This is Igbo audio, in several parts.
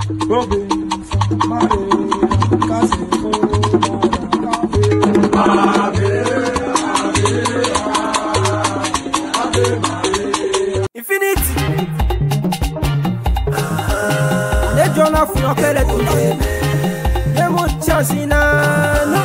province, Mare, Kasi, infinity na-ejona fụrụ ọkụ eletrik nye m chansi na nụ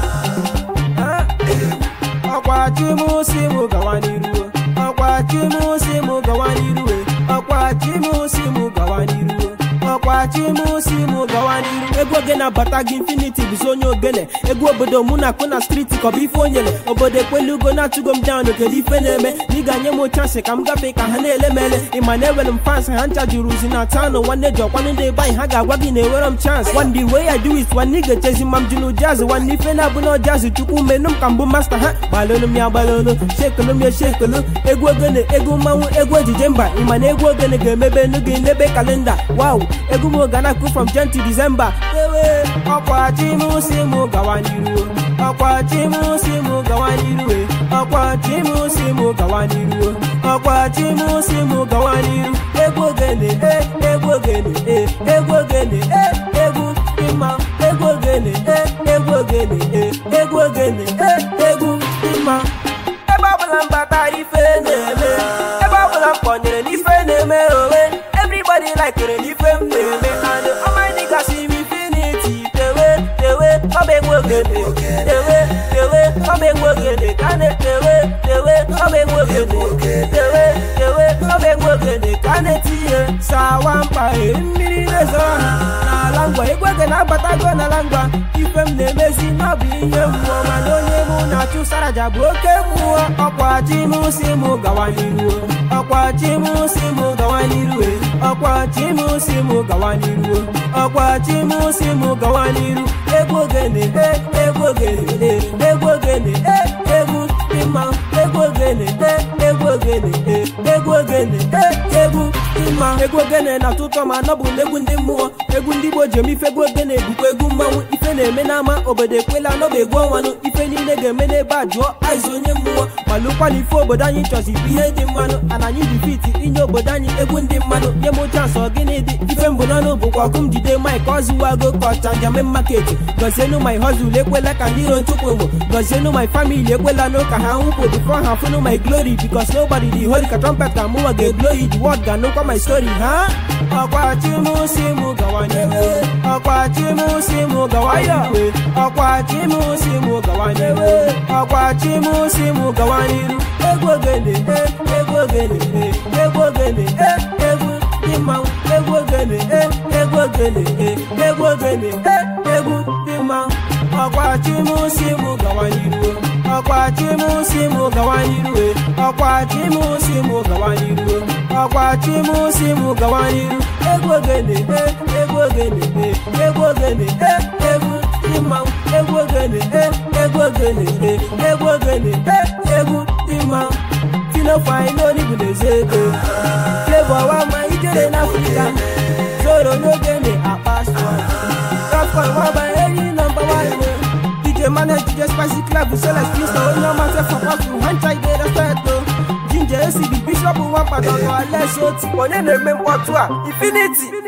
ọkwa chimu si mụ gawa n'iru ọkwa chimu si mụ gawa n'iru ọkwa chimu si mụ gawa n'iru ọkwa chimu si mụ gawa n'iru egwu oge na-abata gị infinity bụzi onye ogene egwu obodo mụ na-akụ na striti ka ọ bụ ife onyere obodo ekwelu ugo na-atụgo m down kedu ife na-eme na ị ga-nye m chansị ka m gafee ka ha na-ele m ele ịma na ewere m fans ha ncha juru uzi na taụnụ nwanne ji ọkwanụ ndị ebe anyị ha ga-agwa gị na ewere m chance one the way I do it nwanne ị ga-echezi ma m jụrụ jazz nwanne ife na-abụ na jazz chukwu menụ m ka mbụ masta ha gbalụlụ m ya gbalụlụ shekelu m ya shekelu egwu ogene egwu mmanwụ egwu ejije mba ịma na egwu ogene ga-emebe enu gị n'ebe kalenda wow egwu m ga na-akụ from jan to december ewe ọkwa chi m si m gawa n'iru ọkwa chi m si m gawa n'iru ọkwa chi m si m gawa n'iru ọkwa chi m si m gawa n'iru egwu ogene e egwu ogene e egwu ogene e egwu ịma egwu ogene e egwu ogene e egwu ogene e egwu ịma ebe ọbụla mbata ife na-eme ebe ọbụla m kpọnyere n'ife na-eme onwe everybody likere n'ife m na-eme and ọmadị gasị m infinity tewe tewe ọba egwu ogene tewe tewe ọba egwu ogene ka na-etewe tewe ọba egwu ogene tewe tewe ọba egwu ogene ka na-etinye sawa mkpa eri mmiri rezoro ha n'ala ngwa egwu ogene abatago n'ala ngwa ife m na-emezi n'ọbụ ihe mmụọ mana onye mụ na-achụ saraja bụ oke mmụọ ọkwa chi m si m gawa n'iru ọkwa chi m si m gawa n'iru ọkwa chi m si m gawa n'iru ọkwa chi m si m gawa n'iru egwu ogene e egwu ogene e egwu ogene e egwu ịma egwu ogene e egwu ogene e egwu ogene e egwu ịma egwu ogene na-atọ ụtọ ma nọ bụ n'egwu ndị mmụọ egwu ndị Igbo ji eme ife egwu ogene bụkwa egwu mmanwụ ife na-eme n'ama obodo ekwela n'ọba egwu ọnwanụ ife niile ga-eme n'ebe a jụọ aiz onye mmụọ ma lụkwana ife obodo anyị chọzi bụ ihe dị mmanụ ana anyị dị fiti inye obodo anyị egwu ndị mmanụ nye m chansị ọgịnị dị ife mbụ n'ọnụ bụkwa ọkụ m jide maik ọzụwago ka ọchanja maketi gọzienu my hustle ekwela ka ndị iro nchụpụ mgbo gọzienu my family ekwela nụ ka ha nwụpụ before ha fụnụ my glory because nobody dị holy ka trumpet ka mụnwa ga-egloyi the word ga-anụkwa my story ha ọkwa chi m si m gawa n'iwe ọkwa chi m si m gawa n'iwe ọkwa chi m si m gawa n'iwe ọkwa chi m si m gawa n'iru egwu ogene e egwu ogene e egwu ogene e egwu dị mmanwụ egwu ogene e egwu ogene e egwu ogene e egwu dị mmanwụ ọkwa chi m si m gawa n'iru ọkwa chi m si m gawa n'iru ọkwa chi m si m gawa n'iru ọkwa chi m si m gawa n'iru egwu ogene e egwu ogene e egwu ogene e egwu dị mmanwụ egwu ogene e egwu ogene e egwu ogene e egwu dị mmanwụ tinofai n'onibu na-eze ego flavor wa ma ijere n'afrịka zoro n'ogene akpa sụọ rafcon waba enyi nọmba wan DJ manage DJ spicy club Celeste Crystal onye ọma se for hustle hancha ide respect o Ginger ACB Bishop Nwapata ọnụ Alex Oti onye na-eme mkpọtụ a Infinity